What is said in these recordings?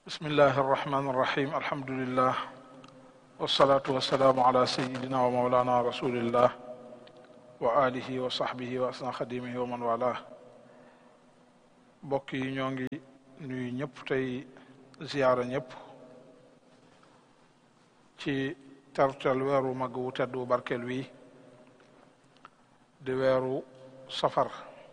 bismillahi arrahmani irrahim alhamdulillah wasalaatu wasalaamu ala sayidina wa maulana rasulillah wa alihi wa sahbihi wa asna xadimihi wa man wala mbokk yi ñoo ngi nuyu ñëpp tey ziyaara ñëpp ci tertel weeru mag wu tedd wu barkeel wi di weeru safar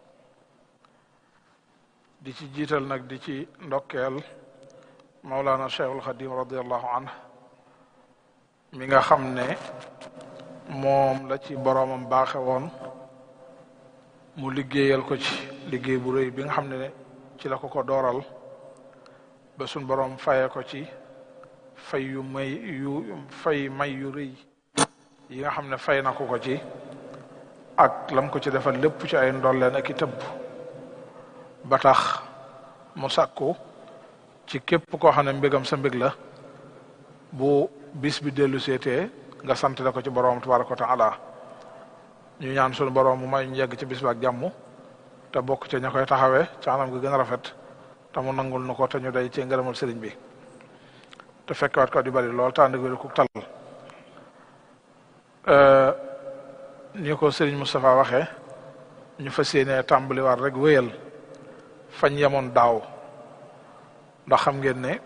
di ci jiital nag di ci ndokkeel Mawlana Cheikhul Xadim radiallahu anhu mi nga xam ne moom la ci boroomam baaxe woon mu liggéeyal ko ci liggéey bu rëy bi nga xam ne ci la ko ko dooral ba suñ boroom faye ko ci fay yu may yu fay may yu rëy yi nga xam ne fay na ko ko ci ak lam ko ci defal lépp ci ay ndolleen ak i tëbb ba tax mu sàkku ci képp koo xam ne mbégam sa mbég la bu bis bi dellu seetee nga sant la ko ci borom tabaraka wa taala ñu ñaan sunu borom mu may ñu yegg ci bis ba ak jàmm te bokk ca ña koy taxawee ca anam gi gën a rafet te mu nangul nu ko te ñu day ci ngërëmal sëriñ bi te fekkewaat ko di bari lool te ànd ak wér ku tal ni ko sëriñ Moustapha waxee ñu fas yéenee tàmbaliwaat rek wéyal fañ yemoon daaw ndax xam ngeen ne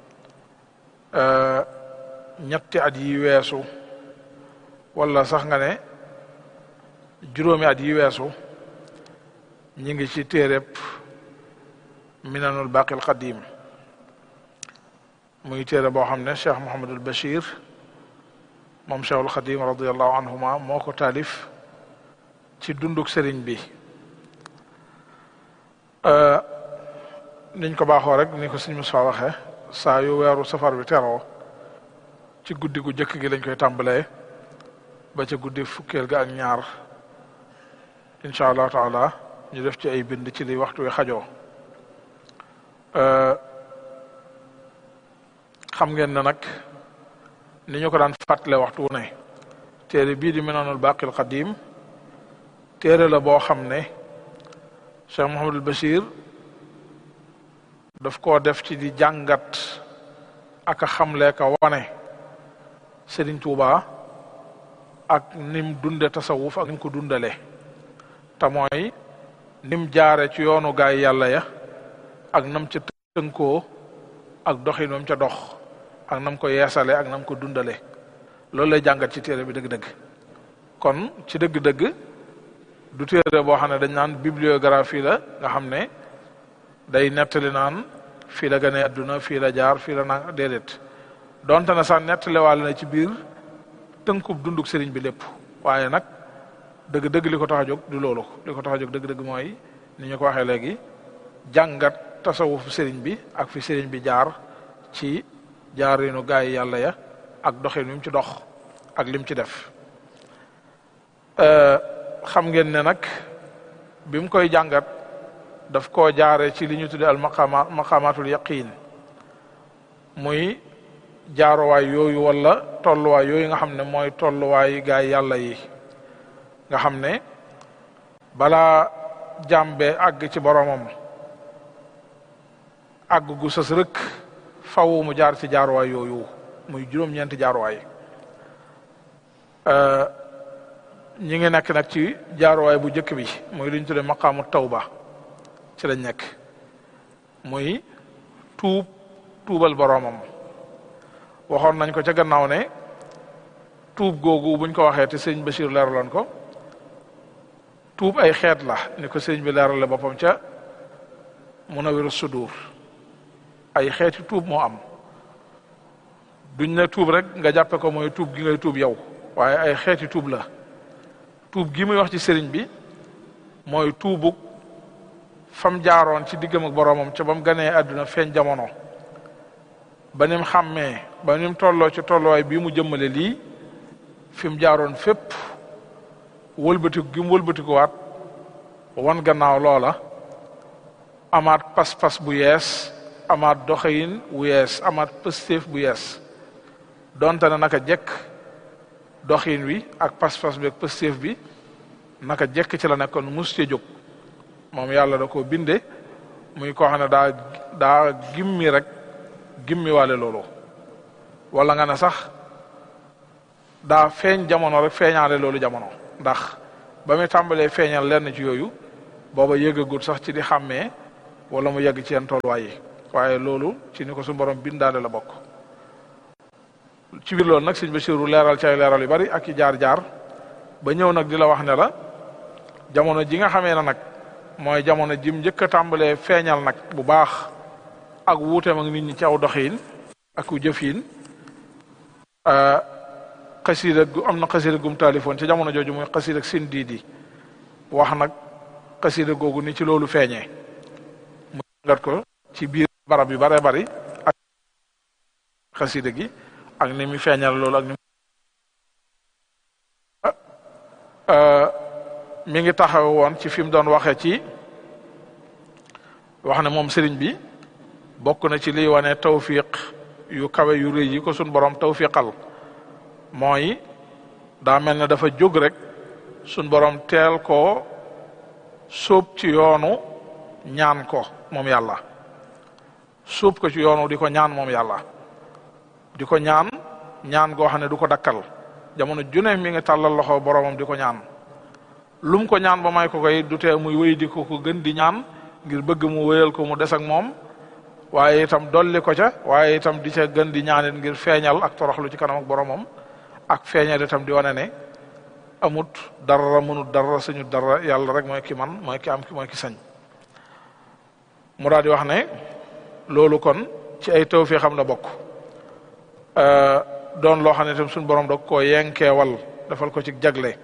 ñetti at yi weesu wala sax nga ne juróomi at yi weesu ñi ngi ci téereb minanul baqil qadim muy téere boo xam ne cheikh Mouhamadul Bachir moom cheikhul qadim radiallahu anhuma moo ko taalif ci dunduk sëriñ bi niñ ko baaxoo rek ni ko sëñ Moussa waxee saa yu weeru safar bi teroo ci guddi gu jëkk gi lañ koy tàmbalee ba ca guddi fukkeel ga ak ñaar incha allah taala ñu def ci ay bind ci li waxtu wi xajoo xam ngeen ne nag ni ñu ko daan fàttale waxtu wu ne téere bii di Minanul Baqil Qadim téere la boo xam ne Cheikh Mouhamadul Bachir daf koo def ci di jàngat ak a xamle ka wane Serigne Touba ak nim dunde tasawuf ak nim ko dundale te mooy nim jaare ci yoonu gaay yàlla ya ak nam ca tënkoo ak doxinam ca dox ak nam ko yeesale ak nam ko dundale loolu lay jàngat ci téere bi dëgg-dëgg kon ci dëgg-dëgg du téere boo xam ne dañ naan bibliographie la nga xam ne day nettali naan fii la gane adduna fii la jaar fii la naan déedéet donte na sax nettaliwaale na ci biir tënkub dunduk sëriñ bi lépp waaye nag dëgg-dëgg li ko tax a jóg du loolu li ko tax a jóg dëgg-dëgg mooy ni ñu ko waxee léegi jàngat tasawufu sëriñ bi ak fi sëriñ bi jaar ci jaarinu gaay yi yàlla ya ak doxin wi mu ci dox ak lim ci def xam ngeen ne nag bi mu koy jàngat daf koo jaare ci li ñu tudde al maqama maqamatul yaqin muy jaaruwaay yooyu wala tolluwaay yooyu nga xam ne mooy tolluwaay gaay yàlla yi nga xam ne balaa jàmbe àgg ci boromam àgg gu sës rëkk faw mu jaar ci jaaruwaay yooyu muy juróom-ñeenti jaaruwaay ñi ngi nekk nag ci jaaruwaay bu njëkk bi muy li ñu tudde maqaamu tawba ci lañ nekk muy tuub tuubal boroomam waxoon nañ ko ca gannaaw ne tuub googu buñ ko waxee te sëñ Bachir leeraloon ko tuub ay xeet la ni ko sëñ bi leerale boppam ca Munawiru Sudur ay xeeti tuub moo am duñ ne tuub rek nga jàppe ko mooy tuub gi ngay tuub yow waaye ay xeeti tuub la tuub gi muy wax ci sëriñ bi mooy tuubug fam jaaroon ci diggam ak boroomam ca ba mu ganee àdduna feeñ jamono ba nim xàmmee ba nim tolloo ci tolluwaay bii mu jëmmale lii fi mu jaaroon fépp wëlbatiku gi mu wëlbatikuwaat wan gannaaw loola amaat pas-pas bu yees amaat doxayin bu yees amaat pëstéef bu yees donte na naka jekk doxin wi ak pas-pas bi ak pëstéef bi naka jekk ci la nekkoon mus ci jóg moom yàlla da ko binde muy koo xam ne daa daa gimmi rek gimmiwaale loolu wala nga ne sax daa feeñ jamono rek feeñaale loolu jamono ndax ba muy tàmbalee feeñal lenn ci yooyu booba yëgagul sax ci di xàmmee wala mu yegg ci yenn tolluwaay yi waaye loolu ci ni ko suñu borom bindaale la bokk ci biir loolu nag sëñ Basiru leeral ci ay leeral yu bari ak i jaar-jaar ba ñëw nag di la wax ne la jamono ji nga xamee ne nag mooy jamono jim njëkk a tàmbalee feeñal nag bu baax ak wuuteem ak nit ñi ci aw doxiin ak ku jëfiin xasiida gu am na xasiida gum taalifoon ci jamono jooju muy xasiida ak sin diidi wax nag xasiida googu ni ci loolu feeñee mu ngat ko ci biir barab yu bare bari ak xasiida gi ak ni mu feeñal loolu ak ni mi ngi taxaw woon ci fi mu doon waxee ci wax ne moom sëriñ bi bokk na ci liy wane tawfiq yu kawe yu rëy yi ko sun borom tawfiqal mooy daa mel ne dafa jóg rek sun borom teel koo sóob ci yoonu ñaan ko moom yàlla sóob ko ci yoonu di ko ñaan moom yàlla di ko ñaan ñaan goo xam ne du ko dakkal jamono june mi ngi tàllal loxo boromam di ko ñaan lum ko ñaan ba may ko koy du tee muy wéy di ko ko gën di ñaan ngir bëgg mu wéyal ko mu des ak moom waaye itam dolli ko ca waaye itam di ca gën di ñaanit ngir feeñal ak toroxlu ci kanam ak boromam ak feeñal itam di wane ne amut dara mënut dara suñu dara yàlla rek mooy ki man mooy ki am mooy ki sañ mu daal di wax ne loolu kon ci ay taw fii xam na bokk doon loo xam ne itam suñu borom da koo yenkeewal defal ko ci jagle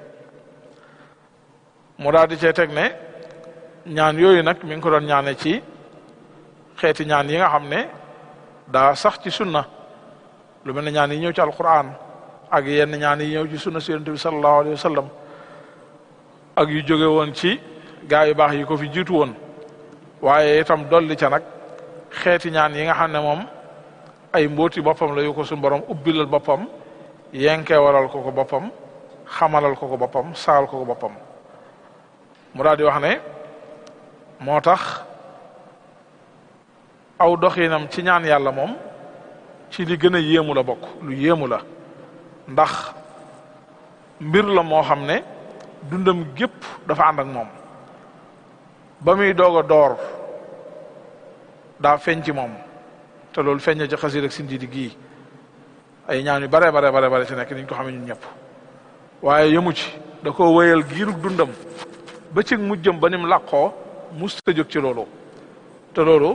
mu daal di cee teg ne ñaan yooyu nag mi ngi ko doon ñaane ci xeeti ñaan yi nga xam ne daa sax ci sunna lu mel ne ñaan yi ñëw ci alquran ak yenn ñaan yi ñëw ci sunna si yonent bi sallallahu alayhi wa sallam ak yu jóge woon ci gaa yu baax yi ko fi jiitu woon waaye itam dolli ca nag xeeti ñaan yi nga xam ne moom ay mbooti boppam la yu ko suñu borom ubbilal boppam yenkee waral ko ko boppam xamalal ko ko boppam saal ko ko boppam mu daal di wax ne moo tax aw doxinam ci ñaan yàlla moom ci li gën a yéemu la bokk lu yéemu la ndax mbir la moo xam ne dundam gépp dafa ànd ak moom ba muy doog a door daa feeñ ci moom te loolu feeñ ci xasir ak sindiidi gii ay ñaan yu bare bare bare bare ci nekk niñ ko xamee ñun ñëpp waaye yëmu ci da ko wéyal giirug dundam ba ci mujjëm ba nim làqoo mus ta jóg ci loolu te loolu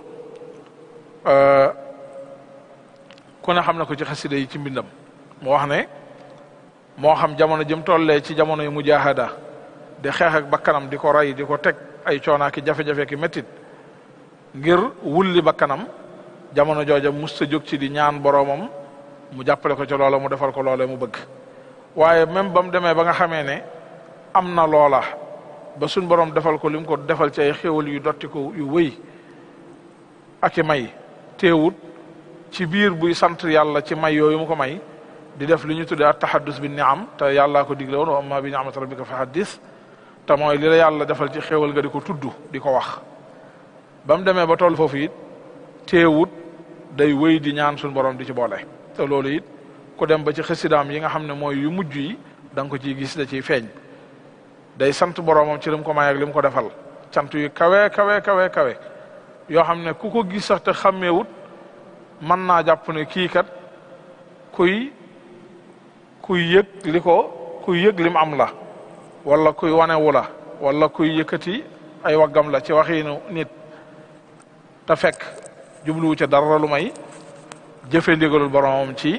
ku ne xam na ko ci xasida yi ci mbindam mu wax ne moo xam jamono jëm tollee ci jamono yu mujahada di xeex ak bakkanam di ko rey di ko teg ay coonaa ki jafe-jafe ki méttit ngir wulli bakkanam jamono jooja mus ta jóg ci di ñaan boroomam mu jàppale ko ci loola mu defal ko loola mu bëgg waaye même ba mu demee ba nga xamee ne am na loola ba suñ borom defal ko li mu ko defal ci ay xéwal yu dotti ko yu wëy ak i may teewut ci biir buy sant yàlla ci may yooyu mu ko may di def li ñu tuddee at tahaddus bi niam te yàllaa ko digle woon wa amma bi ni'mati rabbika fa haddis te mooy li la yàlla defal ci xéwal nga di ko tudd di ko wax ba mu demee ba toll foofu it teewut day wëy di ñaan suñ borom di ci boole te loolu it ku dem ba ci xësidaam yi nga xam ne mooy yu mujj yi da nga ko ciy gis da ciy feeñ day sant boromam ci li mu ko may ak li mu ko defal cant yu kawe kawe kawe kawe yoo xam ne ku ko gis sax te xàmmeewut mën naa jàpp ne kii kat kuy kuy yëg li ko kuy yëg lim am la wala kuy wanewu la wala kuy yëkkati ay waggam la ci waxiinu nit te fekk jubluwu ca dara lu may jëfe ndigalul boromam ci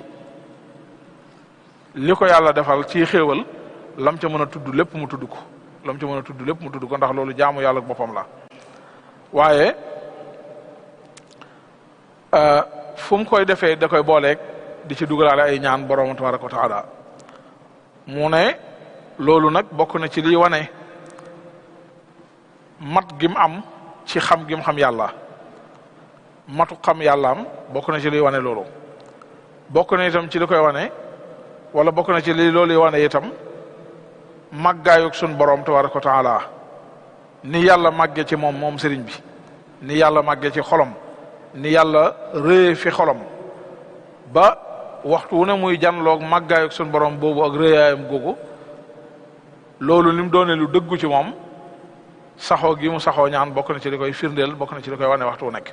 li ko yàlla defal ci xéewal lam ca mën a tudd lépp mu tudd ko lam ca mën a tudd lépp mu tudd ko ndax loolu jaamu yàlla boppam la waaye fu mu koy defee da koy booleeg di ci dugalaale ay ñaan borom tabaraka wa taala mu ne loolu nag bokk na ci liy wane mat gim am ci xam gim xam yàlla matu xam yàllaam bokk na ci liy wane loolu bokk na itam ci li koy wane wala bokk na ci li loolu wane itam màggaayug sun borom tabaraka wa taala ni yàlla màgge ci moom moom sëriñ bi ni yàlla màgge ci xolom ni yàlla rëye fi xolam ba waxtu wu ne muy janloog màggaayug suñu borom boobu ak rëyaayam googu loolu ni mu doone lu dëggu ci moom saxoo gi mu saxoo ñaan bokk na ci li koy firndeel bokk na ci li koy wane waxtu wu nekk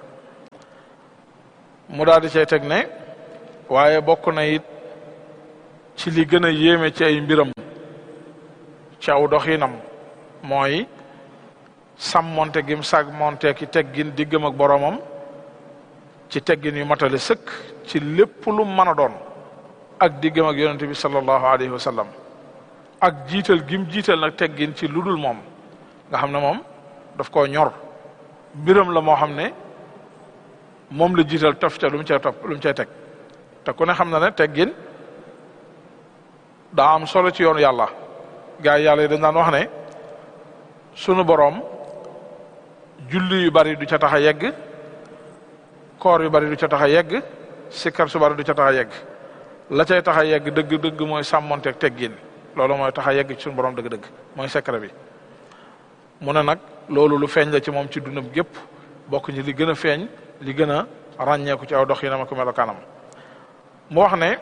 mu daal di cay teg ne waaye bokk na it ci li gën a yéeme ci ay mbiram ci aw doxinam mooy sàmmonte gim sàmmonte ki teggin diggam ak boromam ci teggin yu matale sëkk ci lépp lu mën a doon ak diggam ak yonente bi sallallahu alayhi wa sallam ak jiital gim jiital nag teggin ci ludul moom nga xam ne moom daf koo ñor mbiram la moo xam ne moom la jiital tof ca lu mu cay topp lu mu cay teg te ku ne xam na ne teggin daa am solo ci yoonu yàlla gaa yi yàlla yi dañ daan wax ne sunu boroom julli yu bari du ca tax a yegg koor yu bari du ca tax a yegg sikkar su bari du ca tax a yegg la cay tax a yegg dëgg-dëgg mooy sàmmonteeg teggin loolu mooy tax a yegg ci sunu boroom dëgg-dëgg mooy secret bi mu ne nag loolu lu feeñ la ci moom ci dundam gépp bokk ñi li gën a feeñ li gën a ràññeeku ci aw dox yi na ma ko melokaanam mu wax ne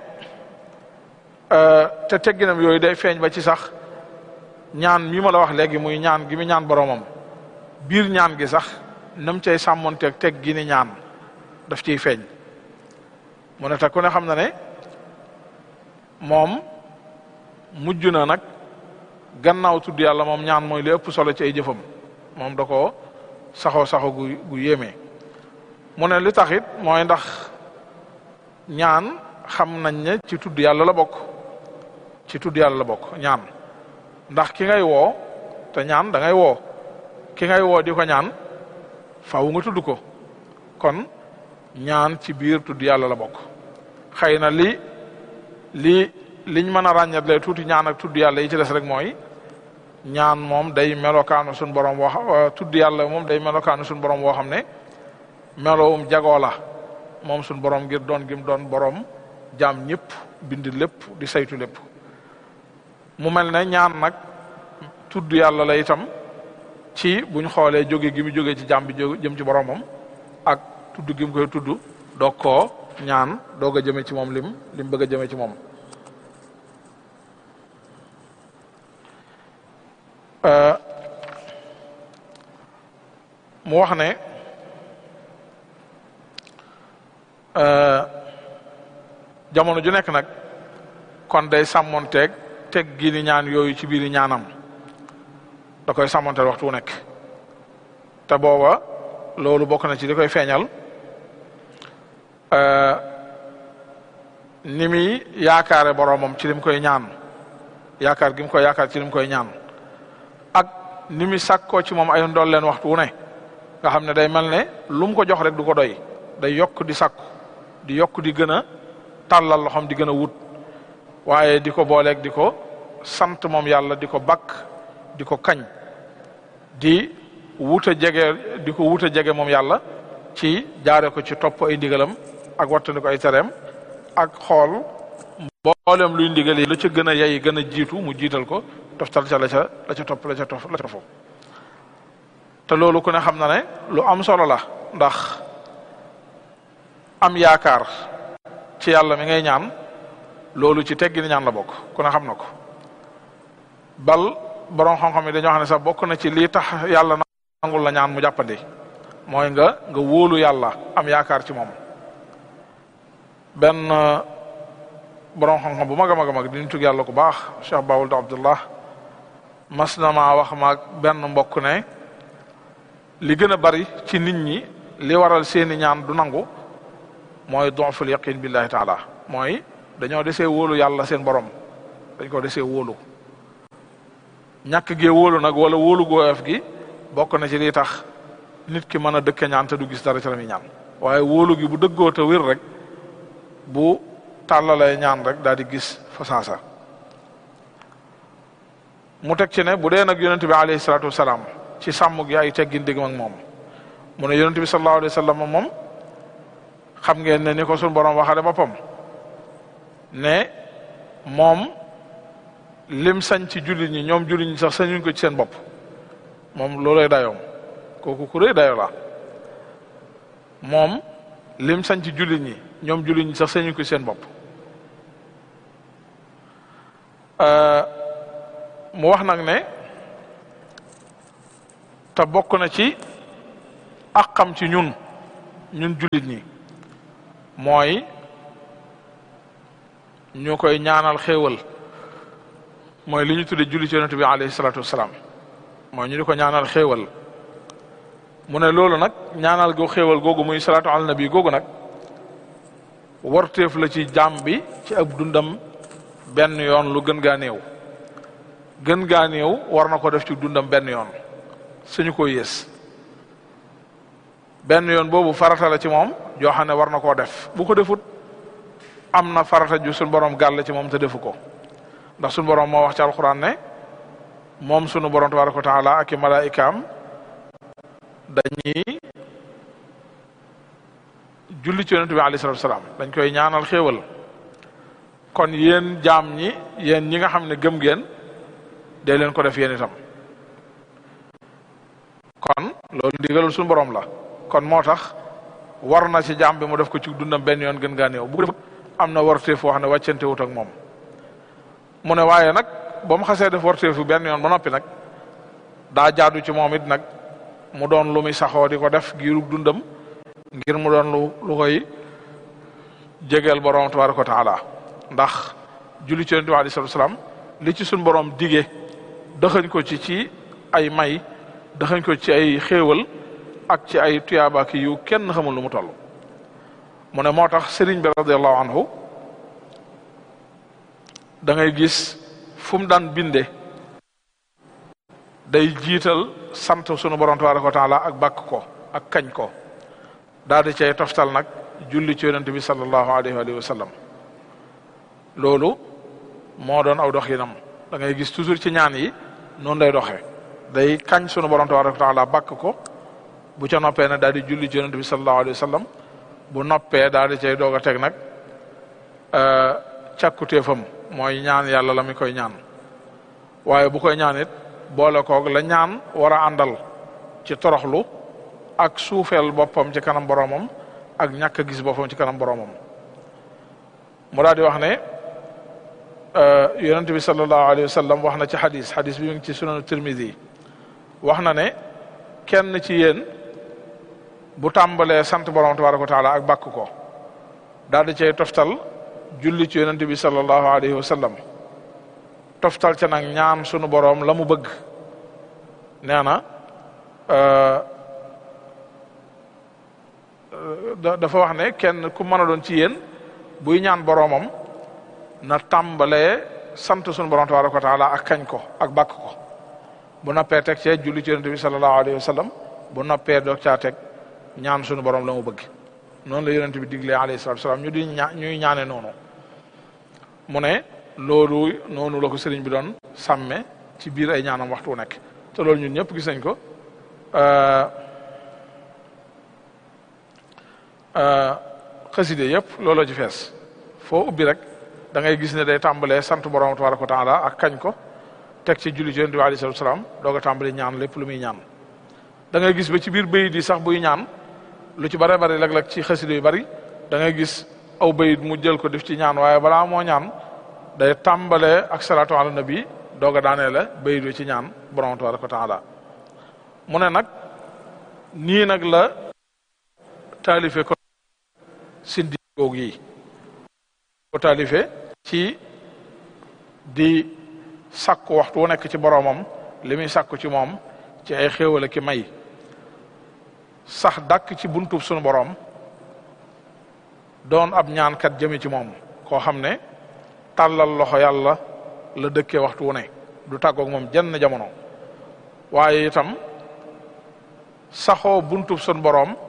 te tegginam yooyu day feeñ ba ci sax ñaan mi ma la wax léegi muy ñaan gi mi ñaan boromam biir ñaan gi sax nam cay sàmmonteeg teg gi ni ñaan daf ciy feeñ mu ne te ku ne xam na ne moom mujj na nag gannaaw tudd yàlla moom ñaan mooy li ëpp solo ci ay jëfam moom da ko saxoo saxo gu gu yéeme mu ne li taxit mooy ndax ñaan xam nañ ne ci tudd yàlla la bokk ci tudd yàlla la bokk ñaan ndax ki ngay woo te ñaan da ngay woo ki ngay woo di ko ñaan faaw nga tudd ko kon ñaan ci biir tudd yàlla la bokk xëy na li li liñ mën a ràññat lay tuuti ñaan ak tudd yàlla yi ci des rek mooy ñaan moom day melokaanu suñ borom woo tudd yàlla moom day melokaanu suñ borom woo xam ne melowum jagoo la moom suñ borom ngir doon gim doon borom jaam ñëpp bind lépp di saytu lépp mu mel ne ñaan nag tudd yàlla la itam ci buñ xoolee jóge gi mu jóge ci jaam bi jëm ci boromam ak tudd gi mu koy tudd doog koo ñaan doog a jëme ci moom lim lim bëgg a jëme ci moom mu wax ne jamono ju nekk nag kon day sàmmonteeg teg gi ni ñaan yooyu ci biir ñaanam da koy sàmmonteel waxtu wu nekk te booba loolu bokk na ci li koy feeñal ni muy yaakaare boromam ci lim koy ñaan yaakaar gi mu koy yaakaar ci lim koy ñaan ak ni muy sàkkoo ci moom ay ndool leen waxtu wu ne nga xam ne day mel ne lu mu ko jox rek du ko doy day yokk di sàkku di yokk di gën a tàllal loxoom di gën a wut waaye di ko booleeg di ko sant moom yàlla di ko bakk di ko kañ di wut a jege di ko wut a jege moom yàlla ci jaare ko ci topp ay ndigalam ak wattandi ko ay tereem ak xool mboolem luy ndigal yi la ca gën a yey gën a jiitu mu jiital ko toftal ca la ca la ca topp la ca tof la ca tofu te loolu ku ne xam na ne lu am solo la ndax am yaakaar ci yàlla mi ngay ñaan loolu ci teggi ni ñaan la bokk ku ne xam na ko bal borom xam-xam yi dañoo xam ne sax bokk na ci lii tax yàlla nangul la ñaan mu jàppandi mooy nga nga wóolu yàlla am yaakaar ci moom benn borom xam-xam bu mag a mag a mag di tug yàlla ku baax Cheikh Bawul Abdullah mas na maa wax maag benn mbokk ne li gën a bari ci nit ñi li waral seeni ñaan du nangu mooy donful yaqin billahi taala mooy dañoo desee wóolu yàlla seen borom dañ ko desee wóolu ñàkk gee wóolu nag wala wóolu gooyof gi bokk na ci li tax nit ki mën a dëkke ñaan te du gis dara ci la muy ñaan waaye wóolu gi bu dëggoo te wér rek bu tàllalee ñaan rek daal di gis fa saasa mu teg ci ne bu dee nag yonente bi alayhi salaatu wasalaam ci sàmm gi ay teggin digg ak moom mu ne yonente bi sallallahu alayhi wa sallam moom xam ngeen ne ni ko suñu borom waxale boppam ne moom lim sañ ci jullit ñi ñoom jullit ñi sax sañuñ ko ci seen bopp moom loolay dayoom kooku ku rëy dayo la moom lim sañ ci jullit ñi ñoom jullit ñi sax sañu ko seen bopp mu wax nag ne te bokk na ci àqam ci ñun ñun jullit ñi mooy ñu koy ñaanal xéewal mooy li ñu tudde julli ci yonent bi alayhi salaatu wasalaam mooy ñu di ko ñaanal xéewal mu ne loolu nag ñaanal go xéewal googu muy salaatu ala nabi googu nag warteef la ci jaam bi ci ab dundam benn yoon lu gën gaa néew gën gaa néew war na ko def ci dundam benn yoon suñu ko yées benn yoon boobu farata la ci moom joo xam ne war na koo def bu ko defut am na farata ju suñu borom gàll ci moom te defu ko ndax suñu borom moo wax ci alquran ne moom suñu borom tabaraka wa taala ak i malaikaam dañuy julli ci yonent bi alayhi salatu wasalaam dañ koy ñaanal xéewal kon yéen jaam ñi yéen ñi nga xam ne gëm ngeen dee leen ko def yéen itam kon loolu ndigalul suñu borom la kon moo tax war na ci jaam bi mu def ko ci dundam benn yoon gën gaa néew bu ko am na warteef wax ne wàccante wut ak moom mu ne waaye nag ba mu xasee def warteefu benn yoon ba noppi nag daa jaadu ci moom it nag mu doon lu muy saxoo di ko def giirug dundam ngir mu doon lu lu koy jegeel borom tabaraka wa taala ndax julli ci yonent bi alei salatu salaam li ci suñ borom dige dëxañ ko ci ci ay may dëxañ ko ci ay xéewal ak ci ay tuyaabaki yu kenn xamul lu mu toll mu ne moo tax sëriñ bi radiallahu anhu da ngay gis fu mu daan binde day jiital sant sunu borom tabaraka wa taala ak bàkk ko ak kañ ko daal di cay toftal nag julli ci yonent bi sallallahu alayhi wa sallam loolu moo doon aw doxinam da ngay gis toujours ci ñaan yi noonu lay doxee day kañ sunu borom tabaraka wa taala bàkk ko bu ca noppee nag daal di julli ci yonent bi sallallahu alayhi wa sallam bu noppee daal di cay doog a teg nag càkkutéefam mooy ñaan yàlla la mi koy ñaan waaye bu koy ñaan it boole koog la ñaan war a àndal ci toroxlu ak suufeel boppam ci kanam boromam ak ñàkk a gis boppam ci kanam boromam mu daal di wax ne yonent bi sallallahu alayhi wa sallam wax na ci xadis xadis bi mu ngi ci sunanu tirmidi wax na ne kenn ci yéen bu tàmbalee sant borom tabaraka wa taala ak bàkk ko daal di cay toftal julli ci yonent bi sallallahu alayhi wa sallam toftal ca nag ñaan sunu borom la mu bëgg nee na dafa wax ne kenn ku mën a doon ci yéen buy ñaan boromam na tàmbalee sant sunu borom tabaraka wa taala ak kañ ko ak bàkk ko bu noppee teg cee julli ci yonent bi sallallahu alayhi wa sallam bu noppee doog caa teg ñaan sunu borom la mu bëgg noonu la yonent bi diglee alayhi salatu salaam ñu di ña ñuy ñaane noonu mu ne loolu noonu la ko sëriñ bi doon sàmme ci biir ay ñaanam waxtu nekk te loolu ñun ñëpp gis nañ ko xaside yëpp looloo ci fees foo ubbi rek da ngay gis ne day tàmbalee sant borom tabaraka wa taala ak kañ ko teg ci julli ci yonent bi alayhi salatu salaam doog a tàmbali ñaan lépp lu muy ñaan da ngay gis ba ci biir bayit yi sax buy ñaan lu ci bare bari léeg-léeg ci xaside yu bari da ngay gis aw bayit mu jël ko def ci ñaan waaye balaa moo ñaan day tàmbalee ak salaatu ala nabi doog a daanee la bayit yu ci ñaan borom tabaraka wa taala mu ne nag nii nag la taalife ko sindi googu yi ko taalife ci di sàkku waxtu wu nekk ci boromam li muy sàkku ci moom ci ay xéewale ki may sax dàkk ci buntub sunu borom doon ab ñaankat jëme ci moom koo xam ne tàllal loxo yàlla la dëkkee waxtu wu ne du tàggoog moom jenn jamono waaye itam saxoo buntub sunu borom